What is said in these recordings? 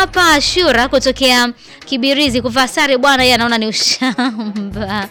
hapa Shura kutokea Kibirizi kuvaa sare bwana, yeye anaona ni ushamba.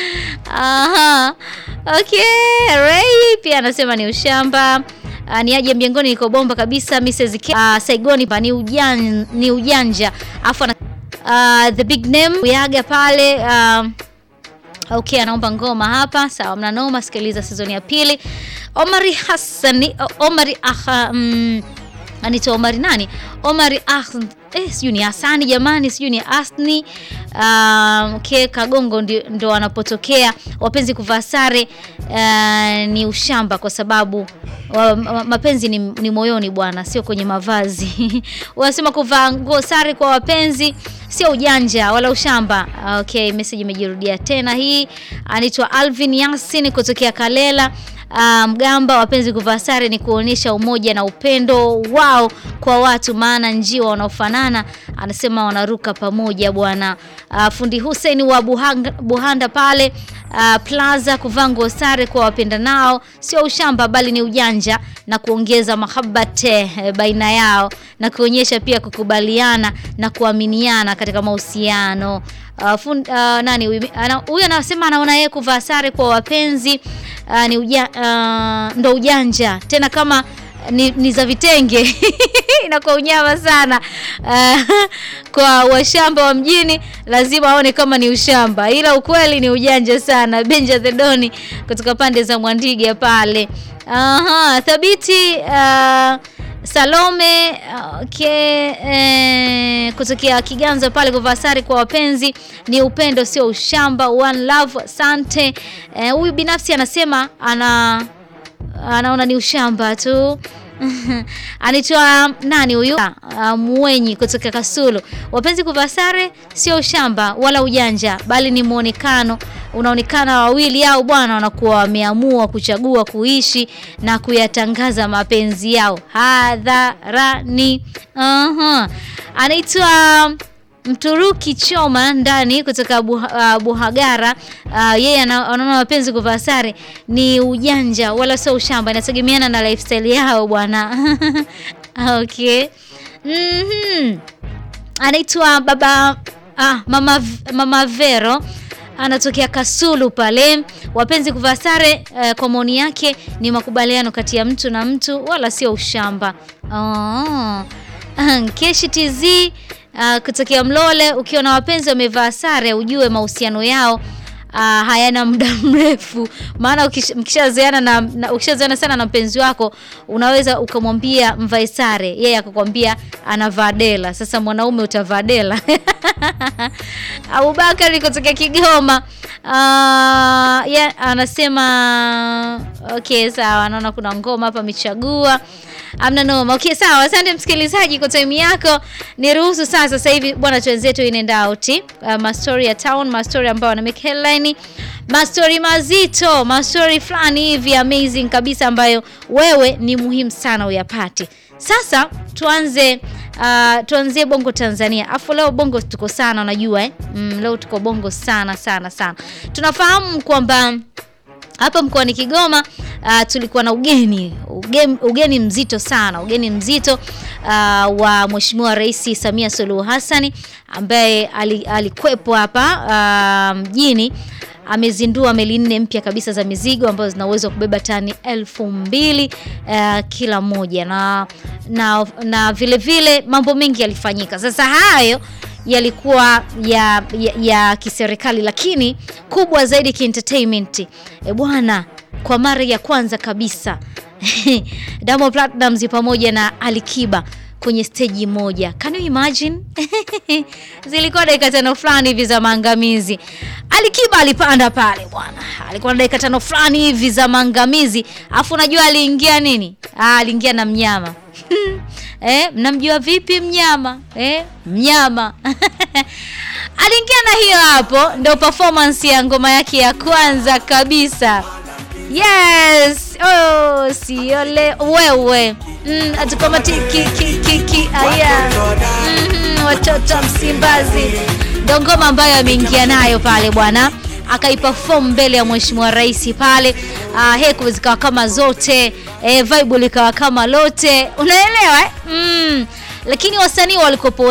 Aha. Okay, Ray pia anasema ni ushamba. Uh, ni aje mjengoni niko bomba kabisa Mrs. K. Uh, Saigoni pa ni ujan, ni ujanja. Afu ana uh, the big name Uyaga pale uh, Okay, anaomba ngoma hapa. Sawa, mna noma. Sikiliza sizoni ya pili. Omari Hassani, Omari aha, mm, anaitwa Omari nani? Omari ah, eh, sijui ni Hasani jamani, sijui ni Asni. Um, okay, Kagongo ndi, ndo wanapotokea wapenzi kuvaa sare uh, ni ushamba kwa sababu wa, ma, mapenzi ni, ni moyoni bwana, sio kwenye mavazi. Wanasema kuvaa nguo sare kwa wapenzi sio ujanja wala ushamba. Okay, message imejirudia tena. Hii anaitwa Alvin Yasin kutokea Kalela. Uh, Mgamba, wapenzi kuvaa sare ni kuonyesha umoja na upendo wao kwa watu, maana njiwa wanaofanana anasema wanaruka pamoja bwana. Uh, fundi Hussein wa Buhanga, Buhanda pale uh, Plaza, kuvaa nguo sare kwa wapenda nao sio ushamba, bali ni ujanja na kuongeza mahabbate eh, baina yao na kuonyesha pia kukubaliana na kuaminiana katika mahusiano. Uh, fund, uh, nani huyu anasema anaona yeye kuvaa sare kwa wapenzi uh, ni uja, uh, ndo ujanja tena kama ni, ni za vitenge inakuwa unyama sana uh, kwa washamba wa mjini lazima aone kama ni ushamba, ila ukweli ni ujanja sana. Benja Thedoni kutoka pande za Mwandiga pale. Aha, thabiti uh, Salome okay, eh, kutokea Kiganza pale kuvaa sare kwa wapenzi ni upendo, sio ushamba. One love, asante. Huyu eh, binafsi anasema ana anaona ni ushamba tu. Anaitwa nani huyu? Uh, Mwenyi kutoka Kasulu. Wapenzi kuvaa sare sio ushamba wala ujanja, bali ni muonekano unaonekana wawili au bwana wanakuwa wameamua kuchagua kuishi na kuyatangaza mapenzi yao hadharani. uh-huh. Anaitwa Mturuki Choma ndani kutoka buha, uh, Buhagara. Uh, yeye anaona mapenzi kuvaa sare ni ujanja wala sio ushamba, inategemeana na lifestyle yao bwana. Okay. mm-hmm. Anaitwa baba ah, mama, mama Vero anatokea Kasulu pale. Wapenzi kuvaa sare uh, kwa maoni yake ni makubaliano kati ya mtu na mtu wala sio ushamba. Oh. Keshi TZ uh, kutokea Mlole, ukiwa na wapenzi wamevaa sare ujue mahusiano yao uh, hayana muda mrefu, maana mkishazoeana na, na ukishazoeana sana na mpenzi wako unaweza ukamwambia mvae sare, yeye akakwambia anavaa dela. Sasa mwanaume utavaa dela Abubakari kutokea Kigoma uh, yeah, anasema okay, sawa. Naona kuna ngoma hapa michagua amna noma. Okay, sawa. Asante msikilizaji kwa time yako. Niruhusu sasa sasa hivi bwana, twenzetu in and out uh, mastori ya town, mastori ambayo wana make headline, mastori mazito, mastori fulani hivi amazing kabisa, ambayo wewe ni muhimu sana uyapate. Sasa tuanze uh, tuanzie Bongo Tanzania. Afu leo Bongo tuko sana unajua eh? Mm, leo tuko Bongo sana sana sana. Tunafahamu kwamba hapa mkoani Kigoma uh, tulikuwa na ugeni ugeni, ugeni mzito sana, ugeni mzito uh, wa Mheshimiwa Rais Samia Suluhu Hassan ambaye alikwepo hapa mjini uh, amezindua meli nne mpya kabisa za mizigo ambazo zina uwezo wa kubeba tani elfu mbili uh, kila moja na, na, na vile vile mambo mengi yalifanyika. Sasa hayo yalikuwa ya, ya, ya kiserikali, lakini kubwa zaidi kientertainment. E bwana, kwa mara ya kwanza kabisa Diamond Platnumz pamoja na Alikiba kwenye steji moja. Can you imagine? Zilikuwa dakika tano fulani hivi za maangamizi. Alikiba alipanda pale bwana, alikuwa na dakika tano fulani hivi za maangamizi, afu unajua aliingia nini? Ah, aliingia na mnyama eh, mnamjua vipi mnyama eh? Mnyama aliingia na hiyo hapo, ndio performance ya ngoma yake ya kwanza kabisa. Yes, oh, siole wewe mm, atukamatiki kiki aya mm, watoto Msimbazi ndo ngoma ambayo ameingia nayo pale bwana, akaiperform mbele ya mheshimiwa rais pale. Uh, heku zikawa kama zote eh, vibe likawa kama lote, unaelewa eh? mm. Lakini wasanii walikopo